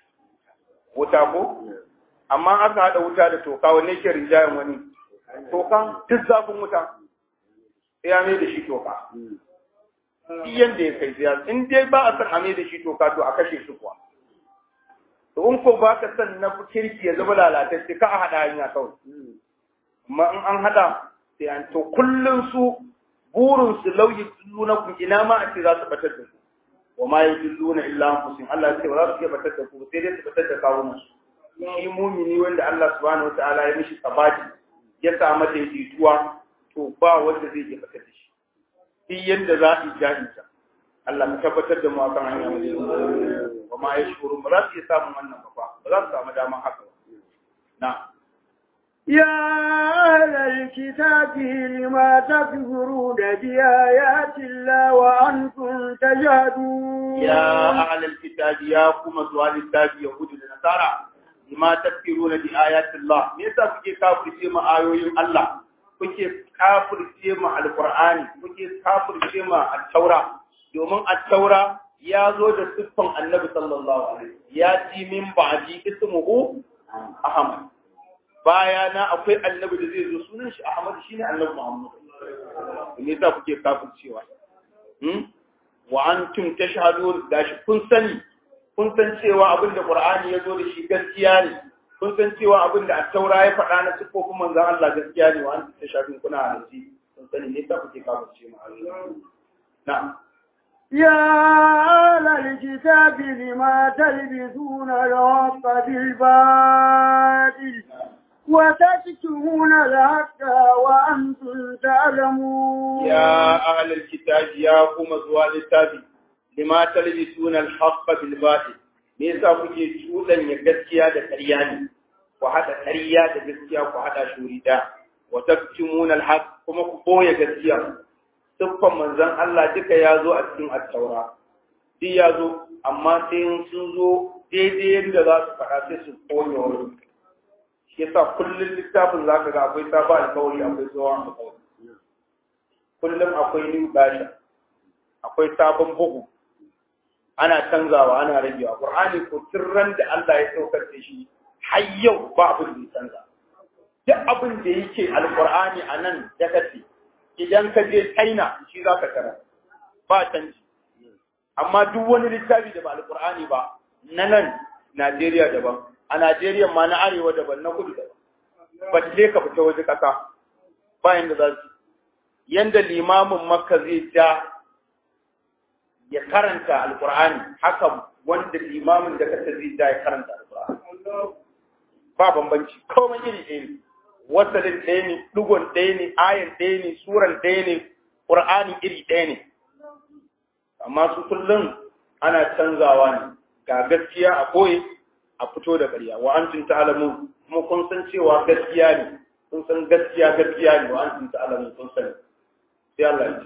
wuta ko amma aka haɗa wuta da toka wanne ke rinjayen wani toka duk zafin wuta sai ya mai da shi toka duk yanda ya kai ziya in dai ba a san a mai da shi toka to a kashe shi kuwa to in ko ba ka san na kirki ya zama lalatacce ka a haɗa hanya kawai amma in an haɗa sai an to kullum su burin su lauyi na ku ina ma a ce za su batar da ku wa ma yadilluna illa anfusihim Allah ya ce ba za su iya batar da ku sai dai su batar da kawunan su shi mumini wanda Allah subhanahu wataala ya mishi sabati ya samu daidaituwa to ba wanda zai iya fitar da shi duk yadda za a yi jahilta Allah ka tabbatar da mu akan hanya mai wa ma yashkuru ba za su iya samun wannan ba ba za su samu daman haka ba na يا أهل الكتاب لما تكفرون بآيات الله وأنتم تجهدون يا أهل الكتاب يا كما سؤال الكتاب يهود النصارى لما تكفرون بآيات الله ليس kuke kafirce ma ayoyin Allah kuke kafirce ma alqur'ani kuke kafirce ma at-taura domin at-taura ya zo da siffan annabi sallallahu alaihi ya ci min ba'di ismuhu ahmad baya na akwai annabi da zai zo sunan shi ahmad shine annabi muhammad me yasa kuke kafircewa hmm wa antum tashhadun gashi kun sani kun san cewa abin da qur'ani ya zo da shi gaskiya ne kun san cewa abin da at-taura ya faɗa na siffofin manzon Allah gaskiya ne wa antum tashhadun kuna halarci kun sani me yasa kuke kafircewa na'am يا أهل الكتاب لما تلبسون الحق بالباطل وتكتمون الحق وأنتم تعلمون يا أهل الكتاب يا قوم زوال التابي لما تلبسون الحق بالباطل me yasa kuke cuɗan ya gaskiya da ƙarya ne ku haɗa ƙarya da gaskiya ku haɗa shuri da wa taktumuna alhaq kuma ku boye gaskiya siffan manzon Allah duka ya zo a cikin at-taura duk ya zo amma sai sun zo daidai yadda za su faɗa sai su koya wani shi yasa kullum littafin za ka ga akwai sabon alkawari akwai tsohon alkawari kullum akwai new version akwai sabon bugu ana canzawa ana ragewa qur'ani ko tirran da Allah ya saukar da shi har yau ba abin da ya canza duk abin da yake alqur'ani a nan da kace idan ka je China shi za ka tara ba canji amma duk wani littafi da ba alqur'ani ba na nan Najeriya daban a Najeriya ma na arewa daban na kudu daban ba ta ka fita waje kasa bayan da za su yanda limamin makka zai ja ya karanta alkur'ani haka wanda limamin da kasa zai ja ya karanta alkur'ani ba bambanci komai iri ɗaya ne wasalin ɗaya ne ɗigon ɗaya ne ayan ɗaya ne suran ɗaya ne ƙur'ani iri ɗaya ne amma su kullum ana canzawa ne ga gaskiya a koye a fito da ƙarya wa antum ta'lamun kuma kun san cewa gaskiya ne kun san gaskiya gaskiya ne wa antum ta'lamun kun sani sai Allah ya ce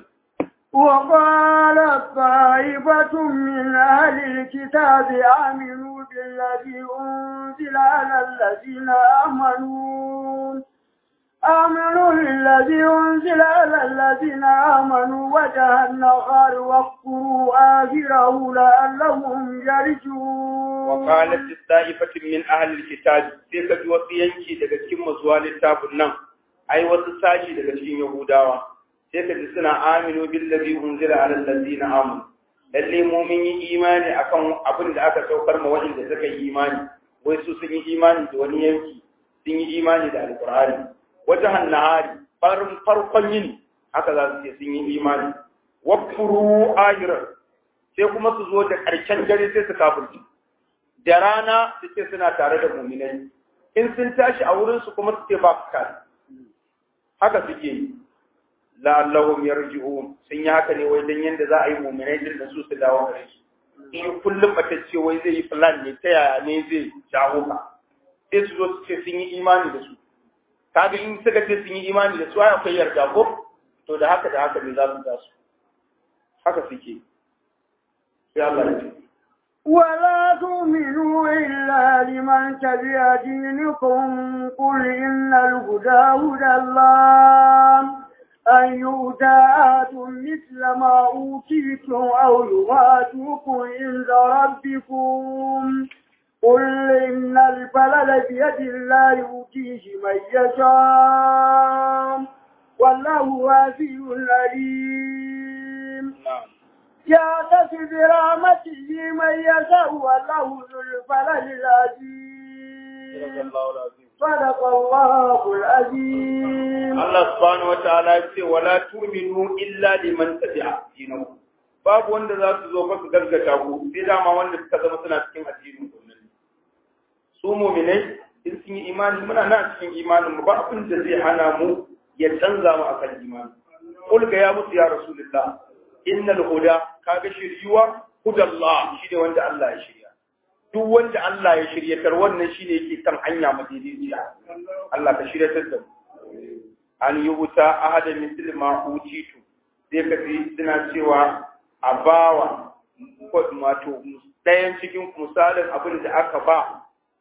وقال طائفة من أهل الكتاب آمنوا بالذي أنزل على الذين آمنوا آمنوا بالذي أنزل على الذين آمنوا وجه النهار واكفروا آخره لعلهم يرجعون وقالت الطائفة من أهل الكتاب سيكا وصيانكي daga cikin mazuwa littafin nan ai wasu sashi daga cikin Yahudawa sai ka ji suna aminu billazi unzila ala allazina amanu lalle mu mun yi imani akan abin da aka saukar ma waɗanda suka yi imani wai su sun yi imani da wani yanki sun yi imani da alqur'ani wajahan nahari farin farkon yini haka za su ce sun yi imani wakfuru ahirar sai kuma su zo da ƙarshen dare sai su kafirci da rana su ce suna tare da muminai in sun tashi a wurinsu kuma su ce ba su kare haka suke yi la'allahum yarji'un sun yi haka ne wai dan yanda za a yi mu'minai din da su su dawo gare shi in kullum batacce wai zai yi plan ne ta yaya ne zai jawo ka sai su zo su ce sun yi imani da su kaga in suka ce sun yi imani da su ai akwai yarda ko to da haka da haka ne za su da su haka suke sai Allah ya ce ولا تؤمنوا إلا لمن تبع دينكم قل إن الهدى هدى الله أن يؤتى أحد مثل ما أوتيتم أو يواتوكم عند ربكم قل إن الفلل بيد الله يؤتيه من يشاء والله واسع عليم يعتز برحمته من يشاء والله ذو الفلل العظيم صدق الله العظيم Allah subhanahu wa ta'ala ya ce wala tu'minu illa liman tabi'a dinahu babu wanda za su zo fa su gargata ku sai dama wanda suka zama suna cikin addinin sunan su mu'minai in sun yi imani muna nan cikin imanin mu ba abin da zai hana mu ya canza mu akan imani qul ga ya musu ya rasulullah innal huda kaga shiryuwa hudallah shine wanda Allah ya shirya duk wanda Allah ya shiryatar wannan shine yake kan hanya madaidaiciya Allah ka shiryatar da mu an yi wuta ahada misli ma utitu sai ka ji suna cewa a bawa wato ɗayan cikin misalin abin da aka ba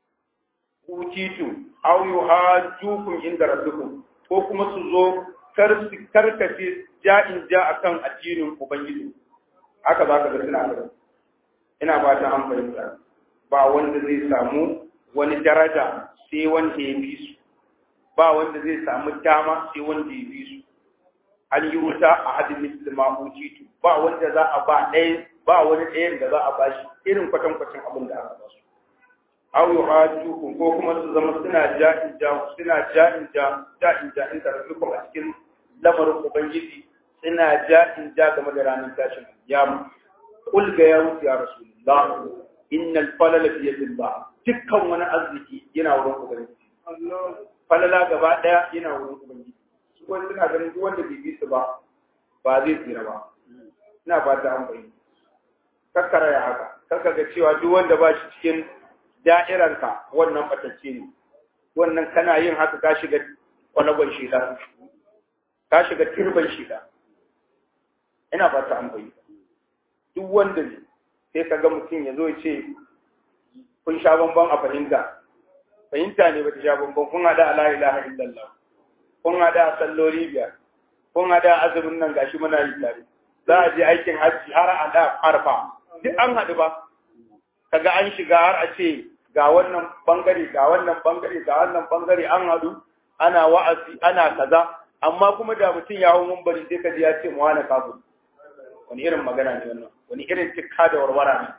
utitu aw yuhajjukum inda rabbikum ko kuma su zo kar su karkace ja'in ja akan addinin ubangiji haka za ka ga suna gaba ina ba ta an fahimta ba wanda zai samu wani daraja sai wanda ya fi su ba wanda zai samu dama sai wanda ya fi su an yi wuta a hadin musulma utitu ba wanda za a ba ɗaya ba wani ɗayan da za a ba shi irin kwatankwacin abin da aka ba su aw yuhajjukum ko kuma su zama suna ja'in ja suna ja'in ja ja'in ja in tarzukum a cikin lamarin ubangiji suna ja'in ja game da ranar tashin kiyama qul ga ya wuce ya rasulullah innal falala fi yadillah dukkan wani arziki yana wurin ubangiji falala gaba daya yana wurin ubangiji su kuma suna ganin duk wanda bai bi su ba ba zai tsira ba ina ba ta an bayyana kakkara ya haka kakka ga cewa duk wanda ba shi cikin da'iranka wannan batacce ne wannan kana yin haka ka shiga kwalagon shida ka shiga turban shida ina ba ta ambayi duk wanda ne sai ka ga mutum ya zo ya ce kun sha bamban a fahimta fahimta ne bata sha bamban kun hada a la ilaha illallah kun hada a salloli biyar kun hada a azumin nan gashi muna yi tare za a je aikin hajji har a da arfa duk an haɗu ba kaga an shiga har a ce ga wannan bangare ga wannan bangare ga wannan bangare an haɗu ana wa'azi ana kaza amma kuma da mutum ya hau mumbari sai kaji ya ce mu wani kafin wani irin magana ne wannan wani irin tikka da warwara ne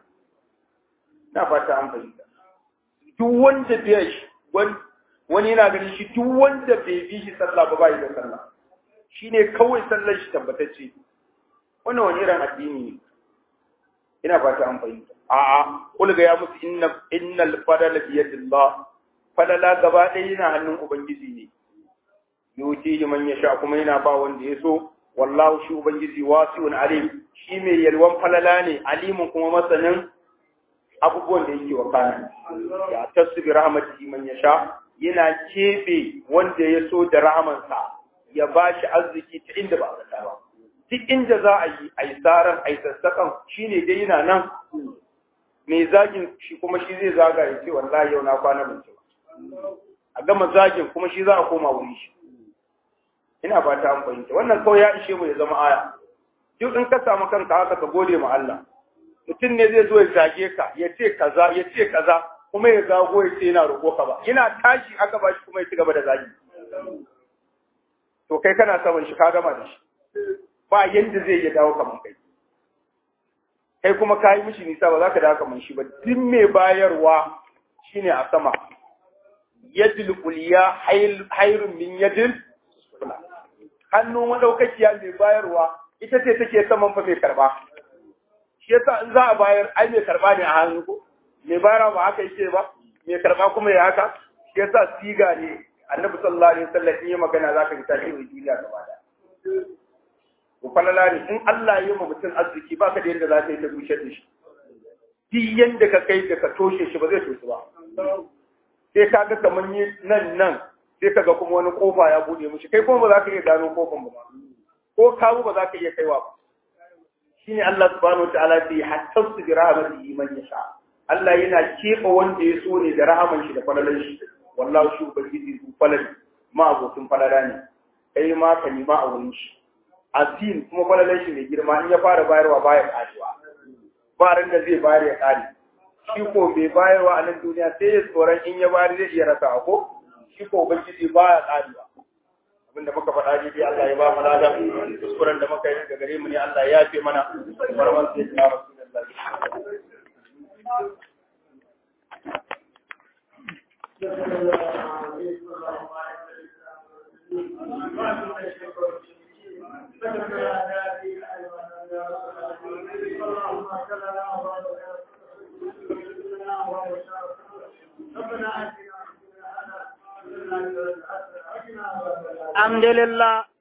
na fata an fahimta duk wanda bai shi wani yana ganin shi duk wanda bai bi shi sallah ba bai da sallah shine kawai sallar shi tabbatacce wannan wani irin addini ne ina fata an fahimta a'a kul ga ya musu inna innal fadala bi yadillah fadala gaba ɗaya yana hannun ubangiji ne yuti man yasha kuma yana ba wanda ya so wallahu shi ubangiji wasi'un alim shi mai yalwan falala ne alimun kuma masanin abubuwan da yake wa kana ya tasbi rahmatihi man yasha yana kebe wanda ya so da rahamansa ya bashi arziki ta inda ba a ba duk inda za a yi a yi tsaron a yi sassaƙan shi ne dai yana nan mai zagin shi kuma shi zai zaga ya ce wallahi yau na kwana ban ba a gama zagin kuma shi za a koma wuri shi ina ba ta fahimta wannan kawai ya ishe mu ya zama aya duk in ka samu kanka haka ka gode ma Allah mutum ne zai zo ya zage ka ya ce kaza ya ce kaza kuma ya zago ya ce yana roƙo ka ba yana tashi aka ba shi kuma ya ci gaba da zagi to kai kana saman shi ka gama da shi ba yanda zai iya dawo kaman kai kai kuma ka yi mishi nisa ba za ka dawo kaman shi ba duk mai bayarwa shine a sama yadil kuliya hairun min yadil hannu madaukakiya mai bayarwa ita ce take saman fa mai karba shi yasa in za a bayar ai mai karba ne a hannu ko mai bayarwa ba haka yake ba mai karba kuma ya haka shi yasa siga ne annabi sallallahu alaihi wasallam in yi magana zaka ji tashi duniya gaba da ko falala ne in Allah ya yi ma mutum arziki baka da yadda za ka yi ta bushe da shi duk yanda ka kai da ka toshe shi ba zai toshe ba sai ka ga kamar yi nan nan sai ka ga kuma wani kofa ya bude mishi kai kuma ba za ka iya gano kofan ba ko kawo ba za ka iya kaiwa ba shine Allah subhanahu wataala sai hatta su bi rahmatihi man yasha Allah yana keɓe wanda ya so ne da rahaman shi da falalan shi wallahi shi ubangiji su falali ma abokin falala ne kai ma ka nima a wurin shi asin kuma falalan shi mai girma in ya fara bayarwa baya karewa ba ran da zai bayar ya kare shi ko bai bayarwa a nan duniya sai ya tsoron in ya bayar zai iya rasa ko shi ko ubangiji baya karewa abinda muka faɗa ne dai Allah ya ba mu lada kuskuren da muka yi daga gare mu ne Allah ya yafe mana barman sai ya rasulullahi ربنا alhamdulillah